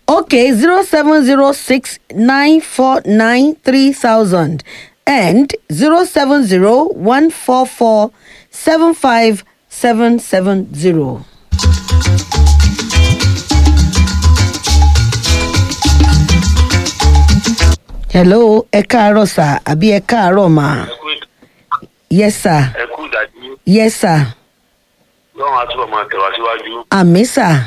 okay zero seven zero six nine four nine three thousand and zero seven zero one four four seven five seven seven zero. hello ẹ káàárọ̀ sà àbí ẹ káàárọ̀ mà yes sir ẹ kú ìdájú yes sir lọ́run àtúbọ̀ máa tẹ̀wá síwájú. àmì sà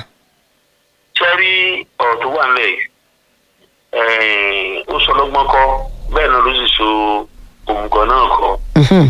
sẹ́rí ọ̀rọ̀ tó wà nílẹ̀ yìí ó sọ lọ́gbọ́n kọ́ bẹ́ẹ̀ náà ló sì so òmùgọ̀ náà kọ́. Mhm.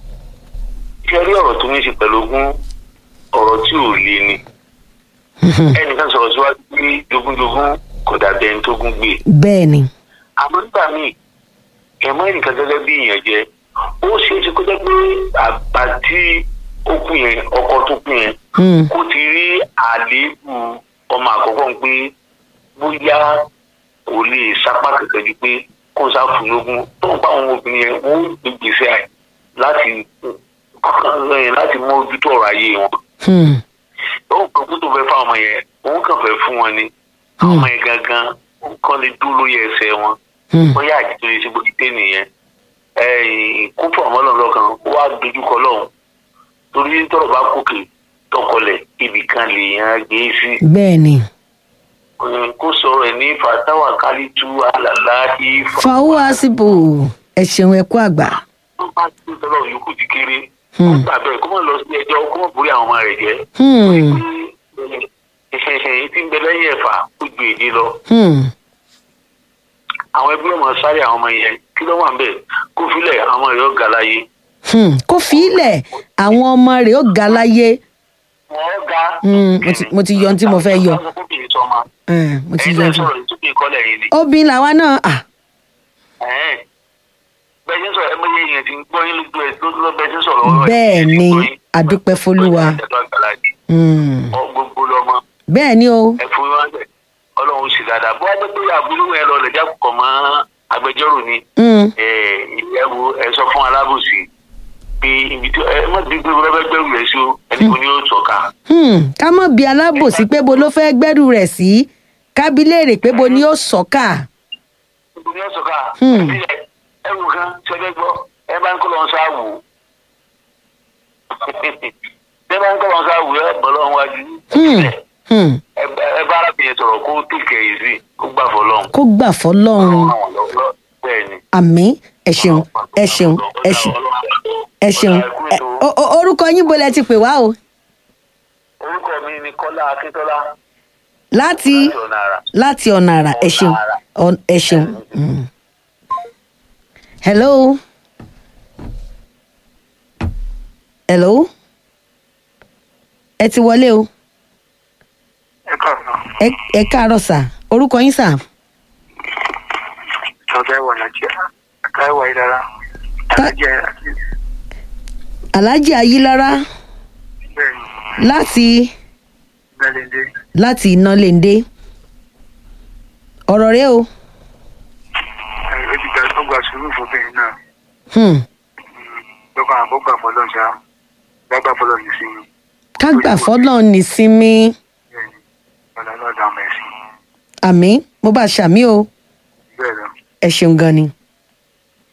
sẹ́rí ọ̀rọ̀ tó ní í ṣe pẹ̀lú ogún ọ̀rọ̀ tí ò le ni. Mhm. ẹnìkan sọ̀rọ̀ síwájú pé jogúnjogún kò dàbí ẹni tó gún gbé. bẹ́ẹ̀ ni àmọ́ nígbà míì ẹ̀mọ́ ẹnìkan gẹ́gẹ́ bí ìyẹn jẹ́ ó ṣeé ṣe kó jẹ́ pé àgbà tí ó kú yẹn ọkọ tó kú yẹn Hmm. kó ti rí àléébù ọmọ àkọ́kọ́ ń pé bóyá kò lè sapá kẹ̀kẹ́ ju pé kó sá fún lógún tó ń bá àwọn obìnrin yẹn wọ́n ń gbèsè àì láti láti mójútó ọ̀rọ̀ ayé wọn. Hmm. ó kàn kó tó fẹ́ fáwọn ọmọ yẹn òun kàn fẹ́ fún wọn ni àwọn ọmọ yẹn gangan ó kàn lè dúró lórí ẹsẹ̀ wọn Hmm. bóyá àjẹtò lè ṣe bó ti dé nìyẹn kó fún ọmọ lọ́nà kan ó wá dojúkọ lọ́hùn torí tọrọ bá kókè tọkọlẹ̀ ibì kan lèèyàn gbé sí bẹ́ẹ̀ ni kó sọ̀rọ̀ ẹ̀ ní fatawa kálítù àlàlá ìfà fàwọ́ àsìbò ẹ ṣeun ẹ kú àgbà. tó bá tó tọ́lọ̀ yòókù ti kéré Hmm. ó gbà bẹ́ẹ̀ kó mọ̀ lọ sí ẹjọ́ kó mọ̀ borí àwọn ọmọ rẹ̀ jẹ́ Hmm. ìṣẹ̀ṣẹ̀ tí ń bẹ lẹ́yìn ẹ̀fà ó ju èdè lọ Hmm. àwọn ẹbí ọmọ sáré àwọn ọmọ yẹn kí ló wà ń bẹ̀ kó filẹ̀ àwọn ọmọ rẹ̀ ó ga láyé Hmm. kó fi ilẹ̀ àwọn ọmọ rẹ̀ ó ga láyé. wọ́n ga. Hmm, mo ti- mo ti yọ ohun tí mo fẹ́ yọ. Eh, mo ti ẹ̀yin yọ náà ohun tí- sọ̀rọ̀ ìtúkì ìkọlẹ̀ yìí ni. obìnrin làwa náà à Ẹ̀hẹ́n. bẹ́ẹ̀ ṣe ń sọ̀rọ̀ ẹ mọ iye èèyàn tí ń gbọ́ yín lójú ẹ ló ló bẹ́ẹ̀ ṣe ń sọ̀rọ̀ ọ̀rọ̀ bẹ́ẹ̀ ẹ̀ ni tí ń gbọ́ yín. adúpẹ́ fọlúwa. Ẹ̀dọ́ àgbàlá ni. Hmm. Ọ gbogbo lọmọ bẹ́ẹ̀ ni o ẹ fún wọn bẹ̀ ọlọ́run sì dáadáa bó wá pé àbúrò yẹn lọ lẹ́jà kọ̀ mọ́ agbẹjọ́rò ni Hmm. ìyẹ́wò ẹ sọ fún alábòsí pé ibi tí ẹ má dín pé bẹ́ẹ̀ bẹ́ẹ̀ gbẹ̀rù rẹ̀ sí o ẹni kò ní yóò tọ́ka. Hmm. ká mọ̀ bí alábòsí pé bo ló fẹ́ gbẹ́rù rẹ̀ sí kábílẹ̀rè pé bo ni ó sọ́kà. Ibo ni ó tọ́ka. Hmm. ẹ wò kan ṣẹlẹ̀ gbọ́ ẹ bá ń kọ́ lọ́n sáà wò ó. ẹ bá ń kọ́ lọ́n sáà wò ó ẹ bọ́ lọ́n wájú. Hmm. Hmm. ẹ bá- ẹ bá arábìnrin sọ̀rọ̀ kó tèkẹ́ yìí sí kó gbà fọlọ́n. kó gbà fọlọ́run bẹ́ẹ̀ ni. àmì ẹ ṣeun ẹ ṣeun ẹ ṣeun ẹ ṣeun Ẹ- o- o- orúkọ yín bolẹ̀ ti pè wá o orúkọ mi ni kọ́lá akíntọ́lá láti láti ọ̀nà àrà. láti ọ̀nà àrà ẹ ṣeun Ọ- ẹ ṣeun. Hmm. hello hello ẹ ti wọlé o ẹ káàárọ̀ ẹ ẹ káàárọ̀ sà orúkọ yín sà sọdẹ wà lájẹ káyọwà ìdára alájẹ àti alhaji ayilara bẹ́ẹ̀ láti gbẹlẹdẹ láti iná léńdé ọ̀rọ̀ rẹ o ó ti gbà tó gba sùúrù fóbìnrin náà hmm. lọkàn àbọgbà fọlọ ṣá gbàgbà fọlọ ní sí mi ká gbà fọ́lọ́ nísinmi bẹ́ẹ̀ ni ọlá lọdà ọmọ ẹsìn àmì mo bá ṣàmì o bẹ́ẹ̀ lọ ẹ ṣeun gan ni.